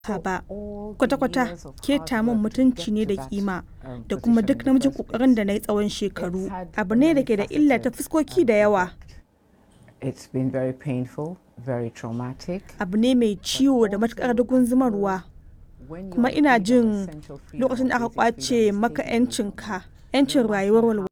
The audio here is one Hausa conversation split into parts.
ka ba kwata-kwata keta min mutunci ne da kima da kuma duk namijin kokarin da na yi tsawon shekaru abu ne da ke da illa ta fuskoki da yawa It's been very painful, very traumatic. abu ne mai ciwo da matukar dugun zumarwa kuma ina jin lokacin da aka kwace maka 'yancinka 'yancin rayuwar walwala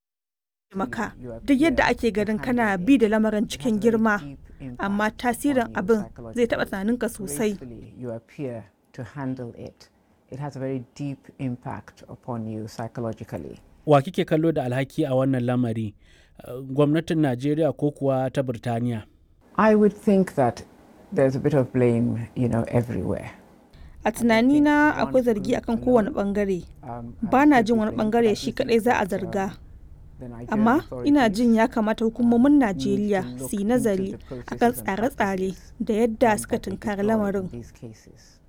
maka duk yadda ake ganin kana bi da lamarin cikin girma amma tasirin abin zai taɓa tunaninka sosai You appear to handle it. It has a very deep impact upon you psychologically. wa kike kallo da alhaki a wannan lamari Uh, gwamnatin najeriya ko kuwa ta birtaniya I would think that there's a bit of blame, you know, everywhere. a tunanina akwai zargi akan kowane bangare Um, ba na jin wani bangare shi kadai za a zarga the Nigerian amma ina authorities jin ya kamata hukumomin najeriya su yi nazari akan tsare-tsare da yadda suka tunkari lamarin these cases.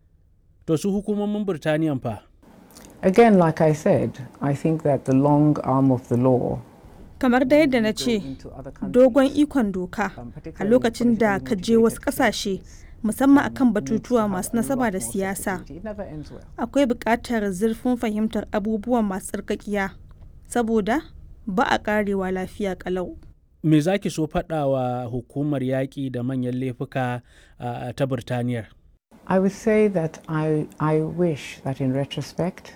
to su hukumomin birtaniyan fa Again, like I said, I think that the long arm of the law kamar da yadda na ce into other countries, dogon ikon doka um, a particularly lokacin da politically ka je wasu motivated kasashe cases, musamman um, akan needs to batutuwa have masu a nasaba lot da more siyasa sensitivity. It never ends well. akwai buƙatar zurfin fahimtar abubuwan masu tsarkakiya saboda ba a karewa lafiya kalau me za ki so faɗa wa hukumar yaƙi da manyan laifuka uh, ta birtaniyar I would say that I, I wish that in retrospect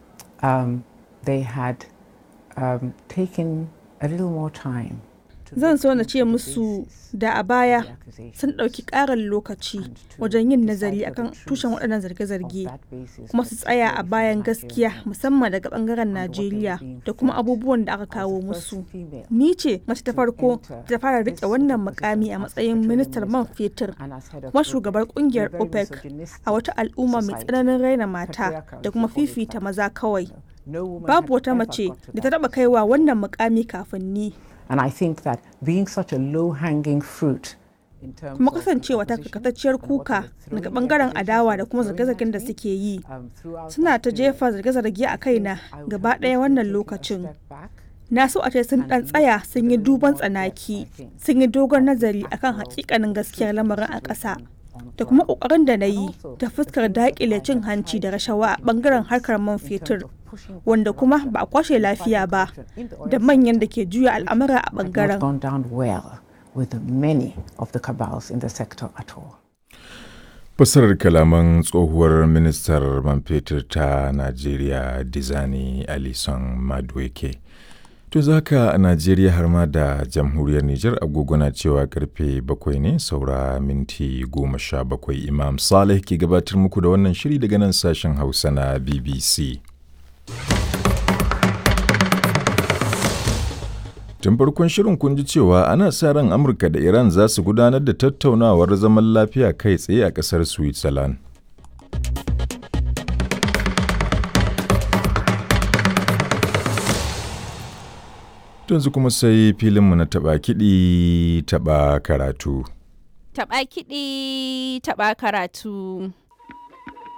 um, they had um, taken a little more time. to zan look so na into ce the musu basis da a of baya the accusations sun ɗauki ƙarin lokaci and to wajen yin decide nazari for the akan truth tushen waɗannan of zarge-zarge that basis, kuma su tsaya a particularly from bayan Nigerian gaskiya end. musamman daga ɓangaren what they were najeriya being da kuma fed abubuwan da aka as the kawo first musu female ni ce mace ta to farko enter da ta fara this rike sort of wannan position mukami a as matsayin petroleum ministar man minister fetur and as head of kuma OPEC shugabar in a kungiyar very opec misogynistic a wata al'umma mai society. tsananin raina mata Patriarchal, da if kuma you call it fifita that. maza kawai No woman babu had wata ever mace got to da ta that taba kaiwa wannan mukami kafin ni And I think that being such a low-hanging fruit in terms kuma of the kasancewa ta opposition karkatacciyar and what they kuka were throwing daga the bangaren accusations adawa they da were kuma throwing zarge-zargen at da me, suke yi um, throughout suna that ta period, jefa zarge-zarge a kaina I would gaba have ɗaya wished wannan they'd taken a lokacin step back na so a ce sun and dan looked tsaya with sun a yi little duban more depth, tsanaki I think, sun yi dogon at the nazari akan actual hakikanin gaskiyar truth of the lamarin a ƙasa situation on da kuma ground. ƙoƙarin da na And yi also ta the fuskar things that I daƙile cin had hanci da tried to rashawa a put in ɓangaren place harkar man in terms fetur of pushing back wanda kuma corruption ba a kwashe and lafiya fighting ba corruption in the da oil manyan da sector, ke juya which al'amura a had not ɓangaren gone down well with many of the cabals in the sector at all. Fassarar kalaman tsohuwar ministar man fetur ta Najeriya Dizani Alison Madueke. To zaka a Najeriya har ma da jamhuriyar Nijar agogo na cewa karfe bakwai ne saura minti goma sha bakwai Imam Saleh ke gabatar muku da wannan shiri daga nan sashen Hausa na BBC. Tun farkon shirin kun ji cewa ana sa ran Amurka da Iran za su gudanar da tattaunawar zaman lafiya kai tsaye a ƙasar Switzerland. Yanzu kuma sai filinmu na taɓa kiɗi taɓa karatu. Taɓa kiɗi, taɓa karatu.